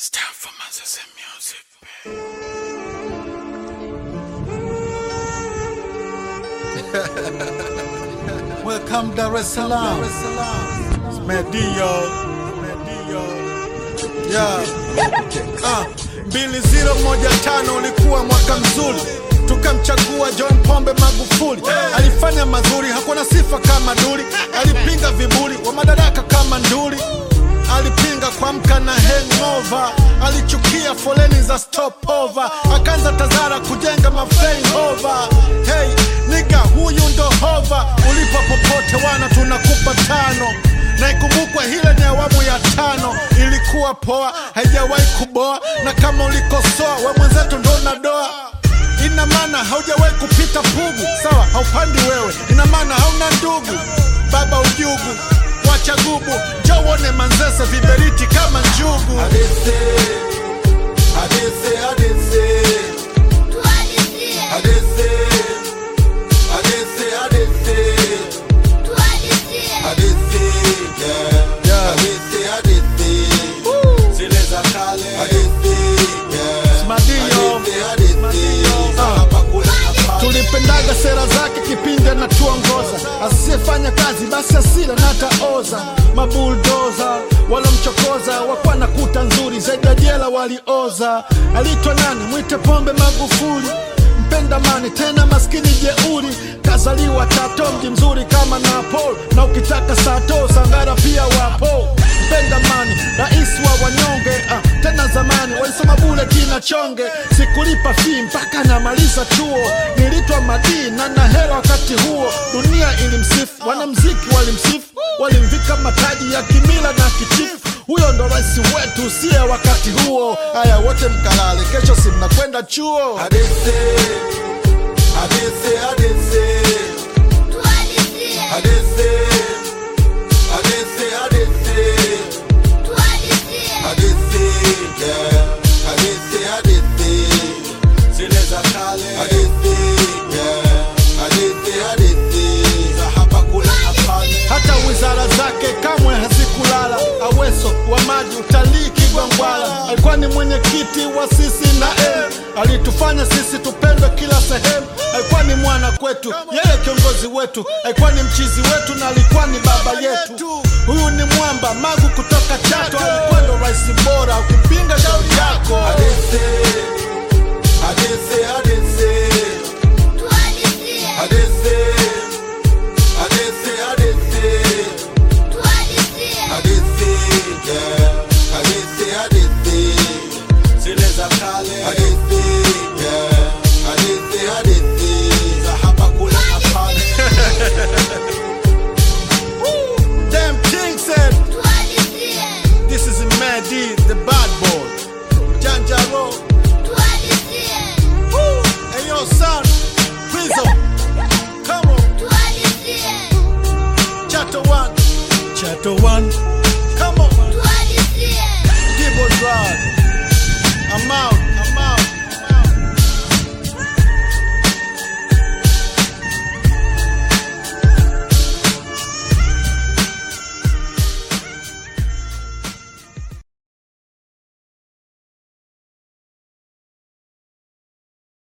Stand for Moses and music. Welcome Dar es Salaam. It's Medio. Medio. Yeah. Ah, mbili zero moja tano ulikuwa mwaka mzuri tukamchagua John Pombe Magufuli. Alifanya mazuri, hakuna sifa kama duli. Alipinga viburi wa madaraka kama nduli. Alipinga kuamka na hangover, alichukia foleni za stopover, akaanza Tazara kujenga maflyover. Hey niga, huyu ndo hova, ulipo popote wana tunakupa tano na ikumbukwe hile ni awamu ya tano, ilikuwa poa, haijawahi kuboa, na kama ulikosoa we mwenzetu ndo unadoa ina maana haujawahi kupita pugu, sawa, haupandi wewe, ina maana hauna ndugu, baba ujugu, wacha gubu, njoo uone Manzese viberiti kama njugu. Hadithi, hadithi, hadithi, hadithi, hadithi, hadithi, hadithi, yeah. Yeah. Hadithi, hadithi, zile za kale. Hadithi, yeah. Madio. Hadithi, hadithi, za Ah. hapa kule na pale. tulipendaga sera zake kipindi anatuongoza, asiyefanya kazi basi asile na ataoza. Mabuldoza walomchokoza wakuwa na kuta nzuri zaidi ya jela walioza. Alitwa nani? Mwite Pombe Magufuli, mpenda mani tena maskini jeuri, kazaliwa Chato, mji mzuri kama Napoli, na ukitaka sato Sangara pia wapo mpenda mani, rais wa wanyonge ah, tena zamani walisoma bule kina chonge, sikulipa fee mpaka namaliza chuo, nilitwa madii na na hela wakati huo, dunia ilimsifu, wanamziki walimsifu, walimvika mataji ya kimila na kichifu. Huyo ndo rais wetu usiye wakati huo. Haya, wote mkalale, kesho si mnakwenda chuo. Hadithi, hadithi, hadithi, hadithi, hadithi, hadithi, hadithi, yeah. Hadithi, hadithi, zile za kale. Hadithi, yeah. Hadithi, hadithi, za hapa kule na pale. hata wizara zake kamwe hazikulala. Aweso wa maji, utalii, Kigwangwala alikuwa ni mwenyekiti wa sisi na M. Alitufanya sisi tupendwe kila sehemu, alikuwa ni mwana kwetu, yeye kiongozi wetu, alikuwa ni mchizi wetu na alikuwa ni baba yetu. Huyu ni mwamba Magu kutoka Chato, alikuwa ndo rais bora, ukipinga shauri yako. Hadithi, hadithi, hadithi, hadithi, hadithi, hadithi, hadithi, yeah. Hadithi, hadithi, zile za kale. Hadithi, yeah. Hadithi, hadithi, za hapa kule na pale. Damn King said, this is Madi, the bad boy. Janjaro, hey yo son, Prison, come on, Chato one, Chato one.